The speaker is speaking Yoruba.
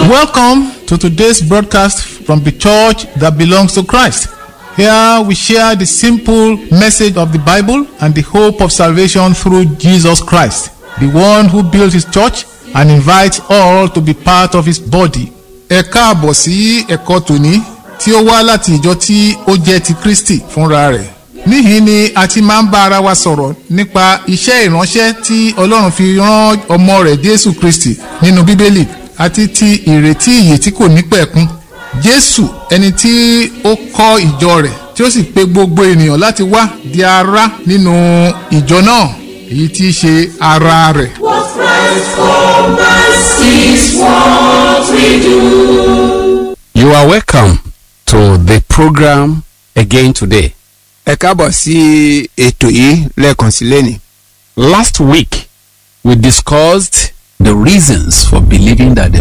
Welcome to today's broadcast from the church that belongs to Christ. Here we share the simple message of the Bible and the hope of salvation through Jesus Christ, the one who built his church and invites all to be part of his body. Ẹ káàbọ̀ sí ẹ̀kọ́ tòní tí ó wá láti ìjọ tí ó jẹ́ ti Kristi fúnra rẹ̀. Níhìn ni a ti máa ń bá ara wa sọ̀rọ̀ nípa iṣẹ́ ìránṣẹ́ tí Ọlọ́run fi rán ọmọ rẹ̀ Jésù Kristi nínú Bíbélì àti ti ìrètí ìyè tí kò ní pẹ̀kun. Jésù ẹni tí ó kọ́ ìjọ rẹ̀ tí ó sì pe gbogbo ènìyàn láti wá di ara nínú ìjọ náà èyí tí í ṣe ara rẹ̀. What Christ for us is what we do. You are welcome to the program again today. ẹ káàbọ̀ sí ètò yìí lẹ́ẹ̀kan sí lẹ́nìí. Last week, we discussed the reasons for believing that the